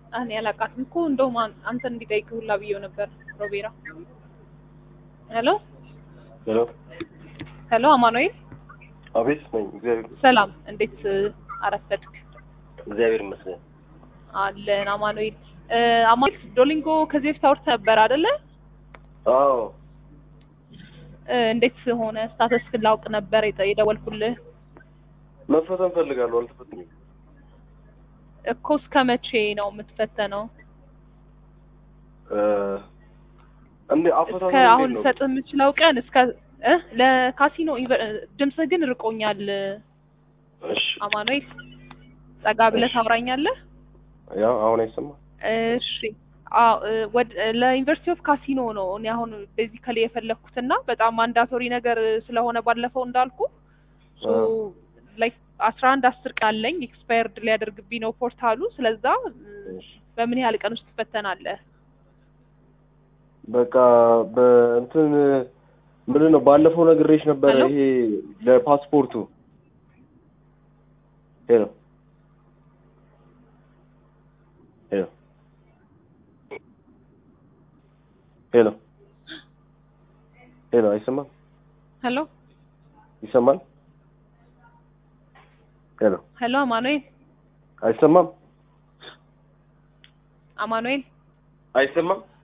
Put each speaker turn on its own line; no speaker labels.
እኔ አላውቃትም እኮ እንደውም አን- አንተን እንዲጠይቅህ ሁላ ብዬው ነበር። ሮቤራ ሄሎ
ሄሎ
ሄሎ፣ አማኑኤል
አቤት ነኝ። እግዚአብሔር
ሰላም፣ እንዴት አረፈድክ?
እግዚአብሔር ይመስገን።
አለን አማኑኤል። እ፣ አማኑኤል ዶሊንጎ ከዚህ በፊት አውርተህ ነበር አይደለ?
አዎ
እ፣ እንዴት ሆነ? ስታተስ ላውቅ ነበር የጠ- የደወልኩልህ
መፈተን ፈልጋለሁ። አልተፈትኝም።
እኮ። እስከ መቼ ነው የምትፈተነው?
እ፣ እንዴ አፈታተኑ
እስከ
እንዴት
አሁን
ነው?
ልሰጥህ የምችለው ቀን እስከ እ ለካሲኖ ኢቨ- ድምፅህ ግን ርቆኛል።
እሺ
አማኑኤል ጠጋ ብለህ
እሺ።
ታውራኛለህ?
ያው አሁን አይሰማም።
እሺ አዎ እ፣ ወድ ለዩኒቨርሲቲ ኦፍ ካሲኖ ነው እኔ አሁን ቤዚካሊ የፈለኩትና በጣም ማንዳቶሪ ነገር ስለሆነ ባለፈው እንዳልኩ ሶ
አዎ።
ላይክ አስራ አንድ አስር ቀን አለኝ ኤክስፓየርድ ሊያደርግብኝ ነው ፖርታሉ። ስለዛ እ፣
እሺ።
በምን ያህል ቀን ውስጥ ትፈተናለህ?
በቃ በእንትን ምንድን ነው ባለፈው ነግሬሽ ነበረ።
ሄሎ?
ይሄ ለፓስፖርቱ ሄሎ ሄሎ ሄሎ ሄሎ አይሰማም?
ሄሎ
ይሰማል? ሄሎ
ሄሎ አማኑኤል
አይሰማም?
አማኑኤል
አይሰማም?